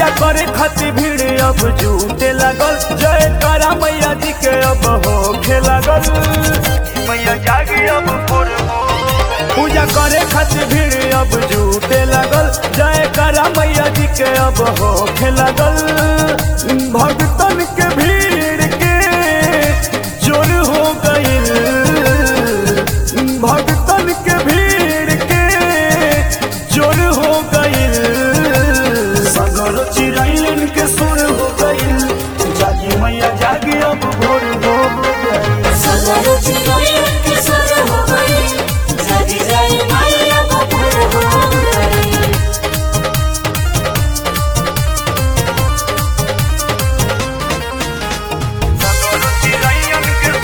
पूजा करे खातिर भीड़ अब जुटे लागल जय करा मैया जी के अब होखे लागल मैया जागी अब भोर हो पूजा करे खातिर भीड़ अब जुटे लागल जय करा मैया जी के अब होखे लागल भक्तन के भीड़ के जोर हो गईल भक्तन के भीड़ के जोर हो गईल सगर चिड़ैलन के सुर हो गईल जागी मैया जागी अब भोर हो गईल सदर चिड़ैया के सुर हो गई जागी जाए मैया बबूर हो गई सगर चिड़ैलन के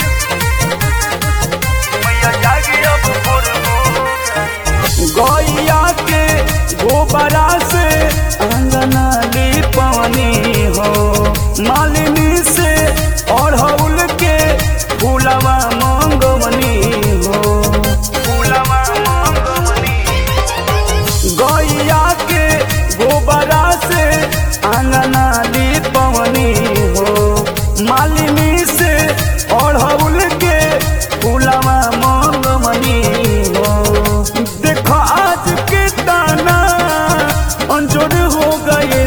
मैया जागी अब भोर हो गईल गैया के गोबरा से अंगना पानी हो मालिनी से अड़हुल के फूलवा मंगवनी हो फूलवा मंगवनी गैया के गोबरा से अंगना पवनी हो मालिनी से अड़हुल के फूलवा मंगवनी हो देखो आज के ताना अंजोर हो गए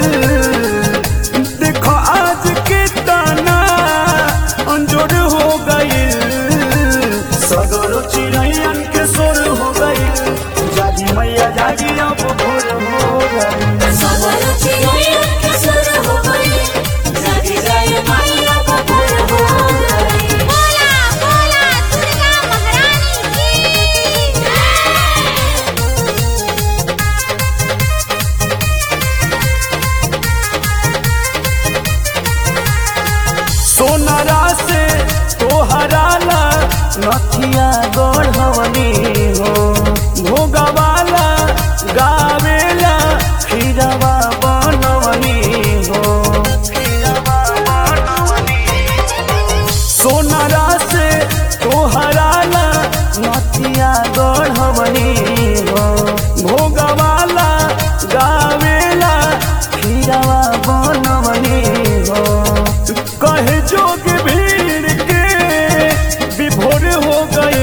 देखो आज के ताना अंजोर हो गए सगरो चिड़ैयन के सोर हो गए जागी मैया जागी अब भोर हो गई सदर चिड़ैया के सुर हो गई जागी जाए मैया बबूर हो गई बोला बोला दुर्गा महारानी की जय सोनरा से तोहराला नथिया गढ़वनी हो भोगवाला गावेला खीरवा बनवनी हो खीरवा बनवनी सोनरा से तोहराला नथिया गढ़वनी हो भोगवाला गावेला खीरवा बनवनी हो कहे जोग भीड़ के विभोर हो गए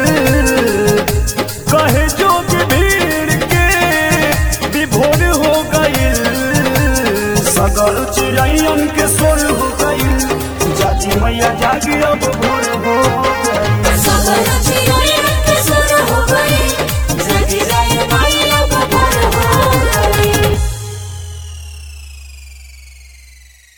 कहे जोग भीड़ के विभोर हो गए सगर चिड़ैयन के सोर हो गई जाजी मैया जागी अब भोर हो